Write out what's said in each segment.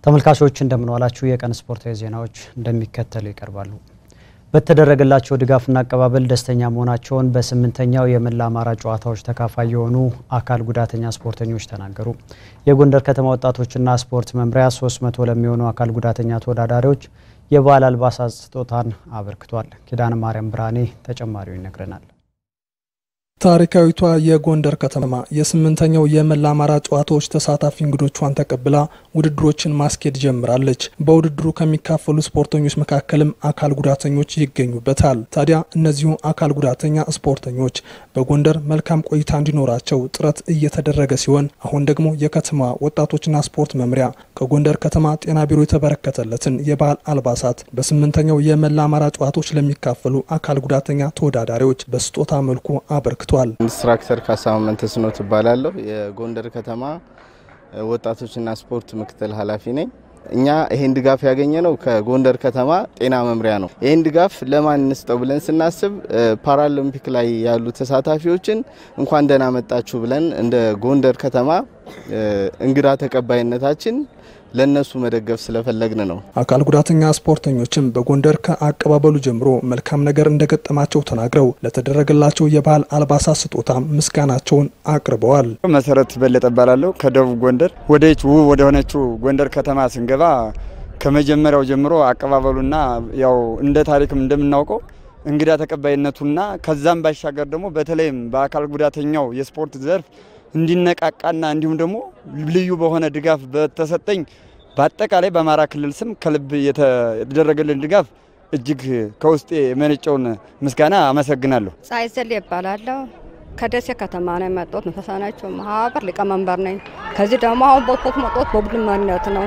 ተመልካቾች እንደምንዋላችሁ የቀን ስፖርታዊ ዜናዎች እንደሚከተሉ ይቀርባሉ። በተደረገላቸው ድጋፍና አቀባበል ደስተኛ መሆናቸውን በስምንተኛው የመላ አማራ ጨዋታዎች ተካፋይ የሆኑ አካል ጉዳተኛ ስፖርተኞች ተናገሩ። የጎንደር ከተማ ወጣቶችና ስፖርት መምሪያ 300 ለሚሆኑ አካል ጉዳተኛ ተወዳዳሪዎች የባህል አልባሳት ስጦታን አበርክቷል። ኪዳነ ማርያም ብርሃኔ ተጨማሪው ይነግረናል። ታሪካዊቷ የጎንደር ከተማ የስምንተኛው የመላ አማራ ጨዋታዎች ተሳታፊ እንግዶቿን ተቀብላ ውድድሮችን ማስኬድ ጀምራለች። በውድድሩ ከሚካፈሉ ስፖርተኞች መካከልም አካል ጉዳተኞች ይገኙበታል። ታዲያ እነዚሁ አካል ጉዳተኛ ስፖርተኞች በጎንደር መልካም ቆይታ እንዲኖራቸው ጥረት እየተደረገ ሲሆን አሁን ደግሞ የከተማ ወጣቶችና ስፖርት መምሪያ ከጎንደር ከተማ ጤና ቢሮ የተበረከተለትን የባህል አልባሳት በስምንተኛው የመላ አማራ ጨዋታዎች ለሚካፈሉ አካል ጉዳተኛ ተወዳዳሪዎች በስጦታ መልኩ አበርክቷል። ኢንስትራክተር ካሳሁን መንተስኖት እባላለሁ። የጎንደር ከተማ ወጣቶችና ስፖርት ምክትል ኃላፊ ነኝ። እኛ ይሄን ድጋፍ ያገኘ ነው ከጎንደር ከተማ ጤና መምሪያ ነው። ይሄን ድጋፍ ለማን እንስጠው ብለን ስናስብ ፓራሊምፒክ ላይ ያሉ ተሳታፊዎችን እንኳን ደህና መጣችሁ ብለን እንደ ጎንደር ከተማ እንግዳ ተቀባይነታችን ለነሱ መደገፍ ስለፈለግን ነው። አካል ጉዳተኛ ስፖርተኞችም በጎንደር ከአቀባበሉ ጀምሮ መልካም ነገር እንደገጠማቸው ተናግረው ለተደረገላቸው የባህል አልባሳት ስጦታ ምስጋናቸውን አቅርበዋል። መሰረት በለጠ እባላለሁ ከደቡብ ጎንደር ወደች ውብ ወደ ሆነችው ጎንደር ከተማ ስንገባ ከመጀመሪያው ጀምሮ አቀባበሉና ያው እንደ ታሪክም እንደምናውቀው እንግዳ ተቀባይነቱና ከዛም ባሻገር ደግሞ በተለይም በአካል ጉዳተኛው የስፖርት ዘርፍ እንዲነቃቃና እንዲሁም ደግሞ ልዩ በሆነ ድጋፍ በተሰጠኝ በአጠቃላይ በአማራ ክልል ስም ከልብ የተደረገልን ድጋፍ እጅግ ከውስጤ የመነጨውን ምስጋና አመሰግናለሁ። ፀሐይ ዘሌ ይባላለሁ። ከደሴ ከተማ ነው የመጣሁት። ተሳናቸው ማህበር ሊቀመንበር ነኝ። ከዚህ ደግሞ አሁን ቦቶት መጦት በቡድን መሪነት ነው።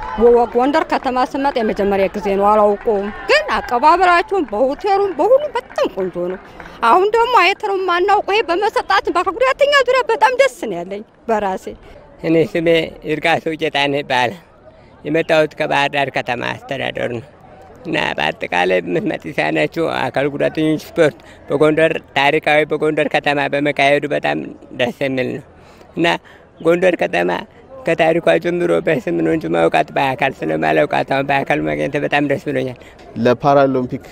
ጎንደር ከተማ ስመጣ የመጀመሪያ ጊዜ ነው። አላውቀውም፣ ግን አቀባበላችሁን በሆቴሉም በሁሉም በጣም ቆንጆ ነው። አሁን ደግሞ አይተነው የማናውቀው ይሄ በመሰጣት በአካል ጉዳተኛ ዙሪያ በጣም ደስ ነው ያለኝ በራሴ። እኔ ስሜ ይርቃሰው ጌታነህ ይባላል። የመጣሁት ከባህር ዳር ከተማ አስተዳደር ነው እና በአጠቃላይ ምትመጥ የተሳናቸው አካል ጉዳተኞች ስፖርት በጎንደር ታሪካዊ በጎንደር ከተማ በመካሄዱ በጣም ደስ የሚል ነው እና ጎንደር ከተማ ከታሪኳ ጀምሮ በስም ነው እንጂ ማውቃት በአካል ስለማላውቃት አሁን በአካል ማግኘት በጣም ደስ ብሎኛል። ለፓራሊምፒክ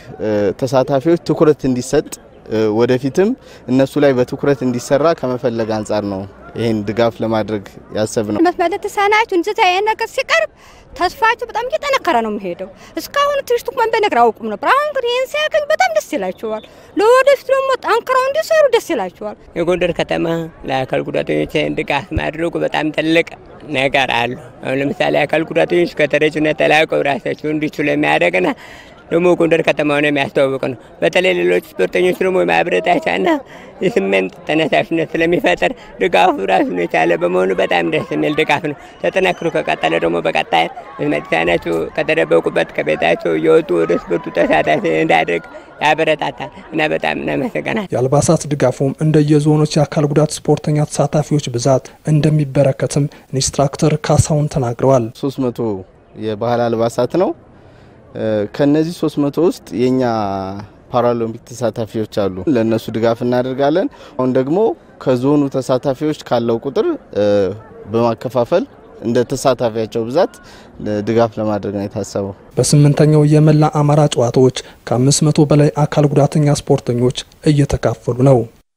ተሳታፊዎች ትኩረት እንዲሰጥ ወደፊትም እነሱ ላይ በትኩረት እንዲሰራ ከመፈለግ አንጻር ነው ይህን ድጋፍ ለማድረግ ያሰብ ነው። መስመር ተሳናችሁ እንዝታ ይሄን ነገር ሲቀርብ ተስፋችሁ በጣም እየጠነከረ ነው የሚሄደው። እስካሁን ትንሽ እንኳን በነገር አውቁም ነበር። አሁን ግን ይህን ሲያገኝ በጣም ደስ ይላቸዋል። ለወደፊት ደግሞ ጠንክረው እንዲሰሩ ደስ ይላቸዋል። የጎንደር ከተማ ለአካል ጉዳተኞች ድጋፍ ማድረጉ በጣም ትልቅ ነገር አሉ። አሁን ለምሳሌ አካል ጉዳተኞች ከተረጅነት ተላቀው ራሳቸው እንዲችሉ የሚያደርግና ደግሞ ጎንደር ከተማውን የሚያስተዋውቅ ነው። በተለይ ሌሎች ስፖርተኞች ደግሞ የማበረታቻና የስሜት ተነሳሽነት ስለሚፈጥር ድጋፉ ራሱን የቻለ በመሆኑ በጣም ደስ የሚል ድጋፍ ነው። ተጠናክሮ ከቀጠለ ደግሞ በቀጣይ መሳናቸው ከተደበቁበት ከቤታቸው እየወጡ ወደ ስፖርቱ ተሳታፊ እንዳያደርግ ያበረታታል እና በጣም እናመሰግናል። የአልባሳት ድጋፉም እንደየዞኖች የአካል ጉዳት ስፖርተኛ ተሳታፊዎች ብዛት እንደሚበረከትም ኢንስትራክተር ካሳሁን ተናግረዋል። ሶስት መቶ የባህል አልባሳት ነው። ከነዚህ 300 ውስጥ የኛ ፓራሊምፒክ ተሳታፊዎች አሉ። ለነሱ ድጋፍ እናደርጋለን። አሁን ደግሞ ከዞኑ ተሳታፊዎች ካለው ቁጥር በማከፋፈል እንደ ተሳታፊያቸው ብዛት ድጋፍ ለማድረግ ነው የታሰበው። በስምንተኛው የመላ አማራ ጨዋታዎች ከ500 በላይ አካል ጉዳተኛ ስፖርተኞች እየተካፈሉ ነው።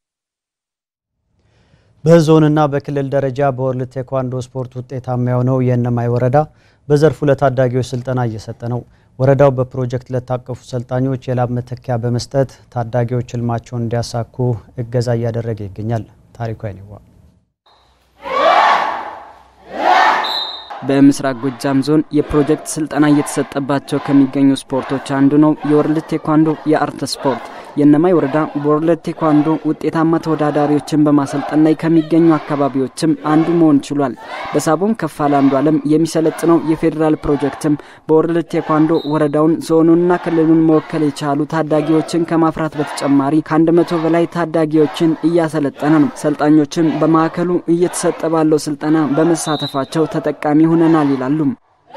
በዞንና በክልል ደረጃ በወርልድ ቴኳንዶ ስፖርት ውጤታማ የሆነው የእነማይ ወረዳ በዘርፉ ለታዳጊዎች ስልጠና እየሰጠ ነው። ወረዳው በፕሮጀክት ለታቀፉ ሰልጣኞች የላብ መተኪያ በመስጠት ታዳጊዎች ህልማቸውን እንዲያሳኩ እገዛ እያደረገ ይገኛል። ታሪኩ አይኔዋ በምስራቅ ጎጃም ዞን የፕሮጀክት ስልጠና እየተሰጠባቸው ከሚገኙ ስፖርቶች አንዱ ነው የወርልድ ቴኳንዶ የአርት ስፖርት። የእነማይ ወረዳ በወርልድ ቴኳንዶ ውጤታማ ተወዳዳሪዎችን በማሰልጠን ላይ ከሚገኙ አካባቢዎችም አንዱ መሆን ችሏል። በሳቦን ከፋለ አንዱ አለም የሚሰለጥነው የፌዴራል ፕሮጀክትም በወርልድ ቴኳንዶ ወረዳውን ዞኑንና ክልሉን መወከል የቻሉ ታዳጊዎችን ከማፍራት በተጨማሪ ከአንድ መቶ በላይ ታዳጊዎችን እያሰለጠነ ነው። ሰልጣኞችም በማዕከሉ እየተሰጠ ባለው ስልጠና በመሳተፋቸው ተጠቃሚ ሆነናል ይላሉም።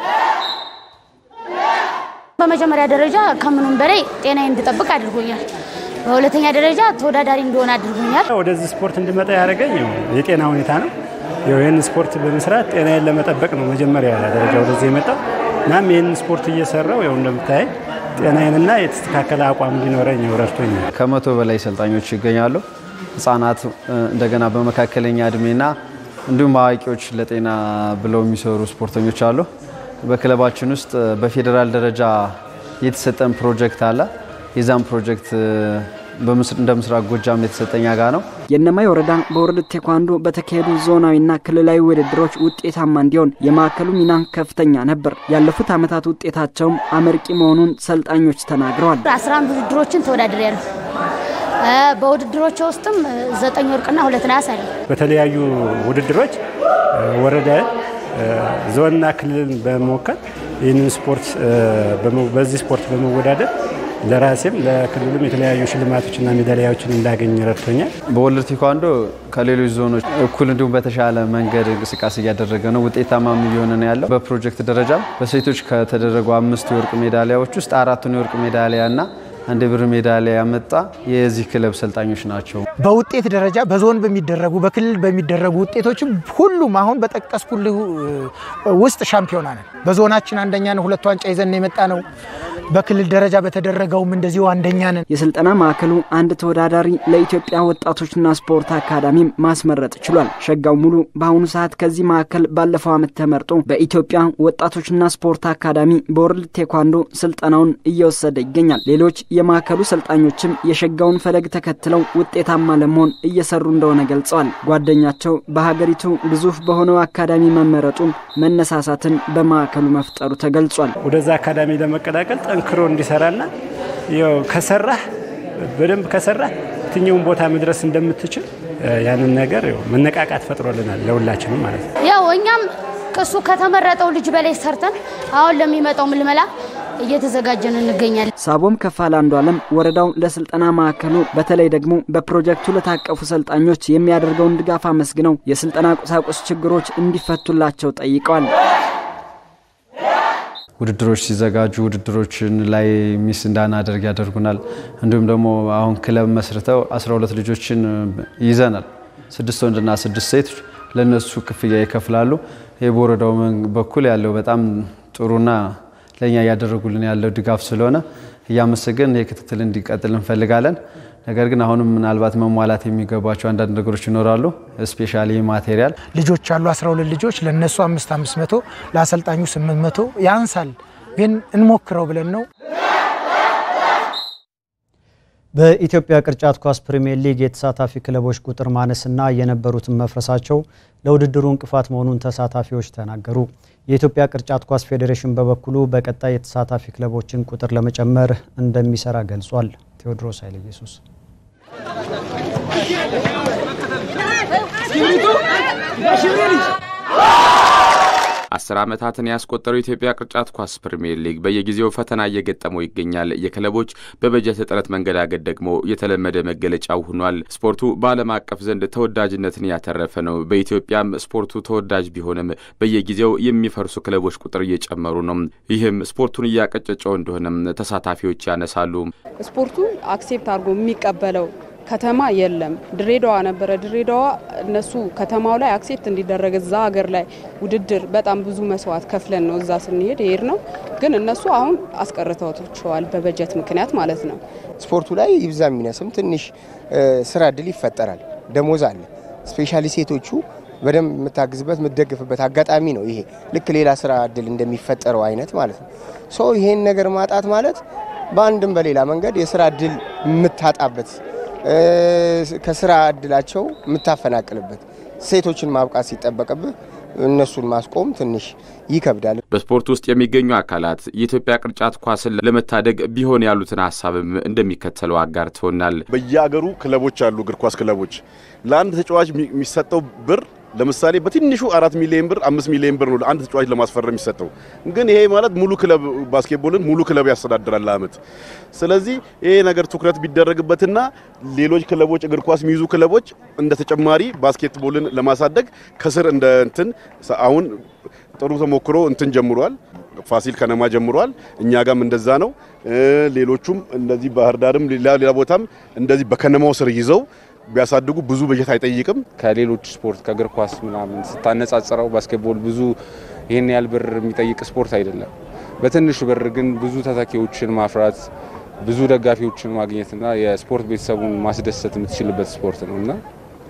በመጀመሪያ ደረጃ ከምኑም በላይ ጤናዬ እንድጠብቅ አድርጎኛል። በሁለተኛ ደረጃ ተወዳዳሪ እንደሆነ አድርጎኛል። ወደዚህ ስፖርት እንድመጣ ያደረገኝ የጤና ሁኔታ ነው። ይህን ስፖርት በመስራት ጤናዬን ለመጠበቅ ነው መጀመሪያ ደረጃ ወደዚህ የመጣው። እናም ይህን ስፖርት እየሰራው ያው እንደምታይ ጤናዬንና የተስተካከለ አቋም እንዲኖረኝ ረድቶኛል። ከመቶ በላይ ሰልጣኞች ይገኛሉ። ህጻናት፣ እንደገና በመካከለኛ እድሜና እንዲሁም አዋቂዎች ለጤና ብለው የሚሰሩ ስፖርተኞች አሉ። በክለባችን ውስጥ በፌዴራል ደረጃ የተሰጠን ፕሮጀክት አለ። የዛም ፕሮጀክት እንደ ምስራቅ ጎጃም የተሰጠኛ ጋር ነው። የእነማይ ወረዳ በወርልድ ቴኳንዶ በተካሄዱ ዞናዊና ክልላዊ ውድድሮች ውጤታማ እንዲሆን የማዕከሉ ሚና ከፍተኛ ነበር። ያለፉት ዓመታት ውጤታቸውም አመርቂ መሆኑን ሰልጣኞች ተናግረዋል። አስራ አንድ ውድድሮችን ተወዳድር ያለ በውድድሮች ውስጥም ዘጠኝ ወርቅና ሁለት ነሐስ አለ። በተለያዩ ውድድሮች ወረዳ ዞንና ክልልን በመወከል ይህንን ስፖርት በዚህ ስፖርት በመወዳደር ለራሴም ለክልሉም የተለያዩ ሽልማቶችና ሜዳሊያዎችን እንዳገኝ ረድቶኛል። በወርልድ ቴኳንዶ ከሌሎች ዞኖች እኩል እንዲሁም በተሻለ መንገድ እንቅስቃሴ እያደረገ ነው። ውጤታማም እየሆነ ነው ያለው። በፕሮጀክት ደረጃ በሴቶች ከተደረጉ አምስት የወርቅ ሜዳሊያዎች ውስጥ አራቱን የወርቅ ሜዳሊያና አንድ ብር ሜዳሊያ ያመጣ የዚህ ክለብ ሰልጣኞች ናቸው። በውጤት ደረጃ በዞን በሚደረጉ በክልል በሚደረጉ ውጤቶችም ሁሉም አሁን በጠቀስኩልህ ውስጥ ሻምፒዮና ነን። በዞናችን አንደኛ ነው። ሁለት ዋንጫ ይዘን የመጣ ነው። በክልል ደረጃ በተደረገውም እንደዚሁ አንደኛ ነን። የስልጠና ማዕከሉ አንድ ተወዳዳሪ ለኢትዮጵያ ወጣቶችና ስፖርት አካዳሚም ማስመረጥ ችሏል። ሸጋው ሙሉ በአሁኑ ሰዓት ከዚህ ማዕከል ባለፈው ዓመት ተመርጦ በኢትዮጵያ ወጣቶችና ስፖርት አካዳሚ በወርልድ ቴኳንዶ ስልጠናውን እየወሰደ ይገኛል። ሌሎች የማዕከሉ ሰልጣኞችም የሸጋውን ፈለግ ተከትለው ውጤታማ ለመሆን እየሰሩ እንደሆነ ገልጸዋል። ጓደኛቸው በሀገሪቱ ግዙፍ በሆነው አካዳሚ መመረጡም መነሳሳትን በማዕከሉ መፍጠሩ ተገልጿል። ወደዛ አካዳሚ ለመቀላቀል ጠንክሮ እንዲሰራና ያው ከሰራህ በደንብ ከሰራህ የትኛውን ቦታ መድረስ እንደምትችል ያንን ነገር መነቃቃት ፈጥሮልናል ለሁላችንም ማለት ነው። ያው እኛም ከሱ ከተመረጠው ልጅ በላይ ሰርተን አሁን ለሚመጣው ምልመላ እየተዘጋጀን እንገኛለን። ሳቦም ከፋል አንዱ አለም ወረዳው ለስልጠና ማዕከሉ በተለይ ደግሞ በፕሮጀክቱ ለታቀፉ ሰልጣኞች የሚያደርገውን ድጋፍ አመስግነው የስልጠና ቁሳቁስ ችግሮች እንዲፈቱላቸው ጠይቀዋል። ውድድሮች ሲዘጋጁ ውድድሮችን ላይ ሚስ እንዳናደርግ ያደርጉናል። እንዲሁም ደግሞ አሁን ክለብ መስርተው 12 ልጆችን ይዘናል። ስድስት ወንድና ስድስት ሴቶች ለነሱ ክፍያ ይከፍላሉ። ይህ በወረዳው በኩል ያለው በጣም ጥሩና ለእኛ እያደረጉልን ያለው ድጋፍ ስለሆነ እያመሰገን ይህ ክትትል እንዲቀጥል እንፈልጋለን። ነገር ግን አሁንም ምናልባት መሟላት የሚገባቸው አንዳንድ ነገሮች ይኖራሉ። ስፔሻሊ ማቴሪያል ልጆች አሉ 12 ልጆች ለነሱ 5 500 ለአሰልጣኙ 800 ያንሳል፣ ግን እንሞክረው ብለን ነው። በኢትዮጵያ ቅርጫት ኳስ ፕሪሚየር ሊግ የተሳታፊ ክለቦች ቁጥር ማነስና የነበሩትን መፍረሳቸው ለውድድሩ እንቅፋት መሆኑን ተሳታፊዎች ተናገሩ። የኢትዮጵያ ቅርጫት ኳስ ፌዴሬሽን በበኩሉ በቀጣይ የተሳታፊ ክለቦችን ቁጥር ለመጨመር እንደሚሰራ ገልጿል። ቴዎድሮስ ኃይለ ኢየሱስ አስር ዓመታትን ያስቆጠረው የኢትዮጵያ ቅርጫት ኳስ ፕሪምየር ሊግ በየጊዜው ፈተና እየገጠመው ይገኛል። የክለቦች በበጀት እጥረት መንገዳገድ ደግሞ የተለመደ መገለጫው ሆኗል። ስፖርቱ በዓለም አቀፍ ዘንድ ተወዳጅነትን ያተረፈ ነው። በኢትዮጵያም ስፖርቱ ተወዳጅ ቢሆንም በየጊዜው የሚፈርሱ ክለቦች ቁጥር እየጨመሩ ነው። ይህም ስፖርቱን እያቀጨጨው እንደሆነም ተሳታፊዎች ያነሳሉ። ስፖርቱ አክሴፕት አድርጎ የሚቀበለው ከተማ የለም። ድሬዳዋ ነበረ። ድሬዳዋ እነሱ ከተማው ላይ አክሴፕት እንዲደረግ እዛ ሀገር ላይ ውድድር በጣም ብዙ መስዋዕት ከፍለን ነው እዛ ስንሄድ ይሄድ ነው። ግን እነሱ አሁን አስቀርተዋቸዋል በበጀት ምክንያት ማለት ነው። ስፖርቱ ላይ ይብዛ የሚነስም ትንሽ ስራ እድል ይፈጠራል። ደሞዝ አለ። ስፔሻሊ ሴቶቹ በደንብ የምታግዝበት የምትደግፍበት አጋጣሚ ነው። ይሄ ልክ ሌላ ስራ እድል እንደሚፈጠረው አይነት ማለት ነው። ሶ ይሄን ነገር ማጣት ማለት በአንድም በሌላ መንገድ የስራ እድል የምታጣበት ከስራ እድላቸው የምታፈናቅልበት ሴቶችን ማብቃት ሲጠበቅብህ እነሱን ማስቆም ትንሽ ይከብዳል። በስፖርት ውስጥ የሚገኙ አካላት የኢትዮጵያ ቅርጫት ኳስን ለመታደግ ቢሆን ያሉትን ሀሳብም እንደሚከተለው አጋርተውናል። በየሀገሩ ክለቦች አሉ፣ እግር ኳስ ክለቦች። ለአንድ ተጫዋች የሚሰጠው ብር ለምሳሌ በትንሹ አራት ሚሊዮን ብር አምስት ሚሊዮን ብር ነው ለአንድ ተጫዋች ለማስፈረም የሚሰጠው። ግን ይሄ ማለት ሙሉ ክለብ ባስኬትቦልን ሙሉ ክለብ ያስተዳድራል ለአመት። ስለዚህ ይሄ ነገር ትኩረት ቢደረግበትና ሌሎች ክለቦች እግር ኳስ የሚይዙ ክለቦች እንደ ተጨማሪ ባስኬትቦልን ለማሳደግ ከስር እንደ እንትን አሁን ጥሩ ተሞክሮ እንትን ጀምሯል። ፋሲል ከነማ ጀምሯል። እኛ ጋም እንደዛ ነው። ሌሎቹም እንደዚህ ባህር ዳርም ሌላ ሌላ ቦታም እንደዚህ በከነማው ስር ይዘው ቢያሳድጉ ብዙ በጀት አይጠይቅም። ከሌሎች ስፖርት ከእግር ኳስ ምናምን ስታነጻጽረው ባስኬትቦል ብዙ ይህን ያህል ብር የሚጠይቅ ስፖርት አይደለም። በትንሽ ብር ግን ብዙ ተተኪዎችን ማፍራት ብዙ ደጋፊዎችን ማግኘትና የስፖርት ቤተሰቡን ማስደሰት የምትችልበት ስፖርት ነው እና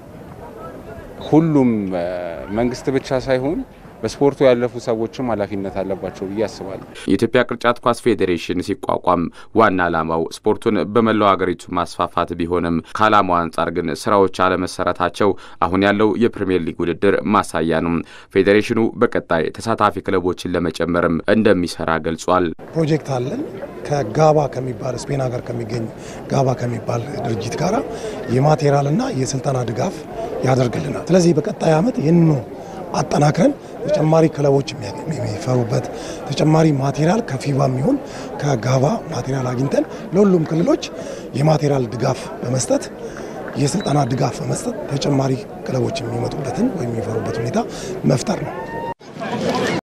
ሁሉም መንግስት ብቻ ሳይሆን በስፖርቱ ያለፉ ሰዎችም ኃላፊነት አለባቸው ብዬ አስባለሁ። የኢትዮጵያ ቅርጫት ኳስ ፌዴሬሽን ሲቋቋም ዋና ዓላማው ስፖርቱን በመላው ሀገሪቱ ማስፋፋት ቢሆንም ከዓላማው አንጻር ግን ስራዎች አለመሰራታቸው አሁን ያለው የፕሪምየር ሊግ ውድድር ማሳያ ነው። ፌዴሬሽኑ በቀጣይ ተሳታፊ ክለቦችን ለመጨመርም እንደሚሰራ ገልጿል። ፕሮጀክት አለን ከጋባ ከሚባል ስፔን ሀገር ከሚገኝ ጋባ ከሚባል ድርጅት ጋር የማቴሪያልና የስልጠና ድጋፍ ያደርግልናል። ስለዚህ በቀጣይ ዓመት ይህንኑ አጠናክረን ተጨማሪ ክለቦች የሚፈሩበት ተጨማሪ ማቴሪያል ከፊባ የሚሆን ከጋባ ማቴሪያል አግኝተን ለሁሉም ክልሎች የማቴሪያል ድጋፍ በመስጠት የስልጠና ድጋፍ በመስጠት ተጨማሪ ክለቦች የሚመጡበትን ወይም የሚፈሩበት ሁኔታ መፍጠር ነው።